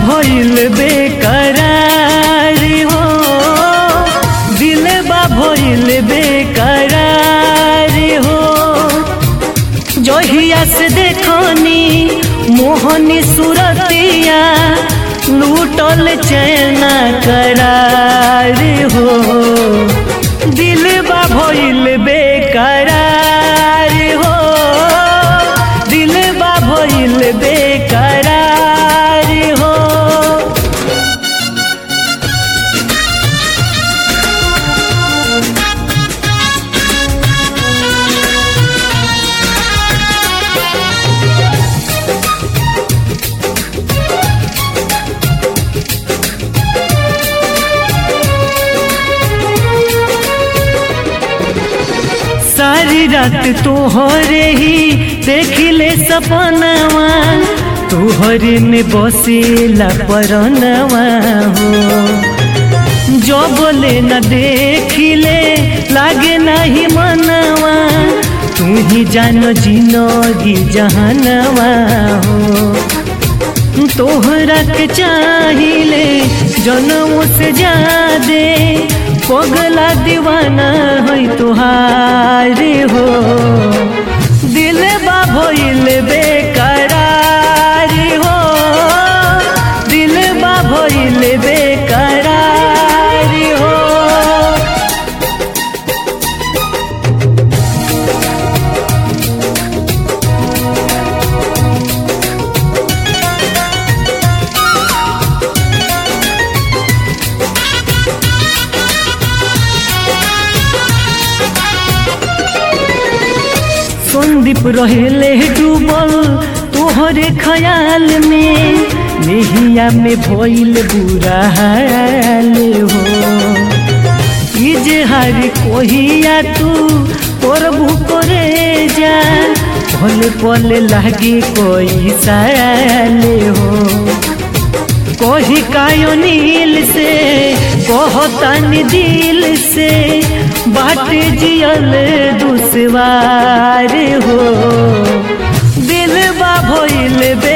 भइल बेकरार हो दिल बा भइल बेकरार हो जहिया से देखनी मोहनी सुरतिया लूटल चैना करार हो दिल बा भइल बेकरार हो दिल बा भइल बेकरार हो सारी रात तोहरे ही देखिले सपनवा तोहरे में बसेला परनवा हो जो बोले न देखिले लागे नहीं मनवा तू ही जानो जिनगी जहनवा हो तोहरा के चाहिले जनमों से जादे पगला दीवाना है तुहार हो दिल बा भइल बेकरार हो दिल बा भइल बेकरार हो संदीप रहेले डूबल तोहरे ख्याल में नेहिया में भइल बुरा हाल हो इजहार कोहिया तू करबू करे जा पल पल लागे कोई साल हो कही कायो नील से कहतन दिल से बाट जियल दुसवार हो दिल बा भइल बे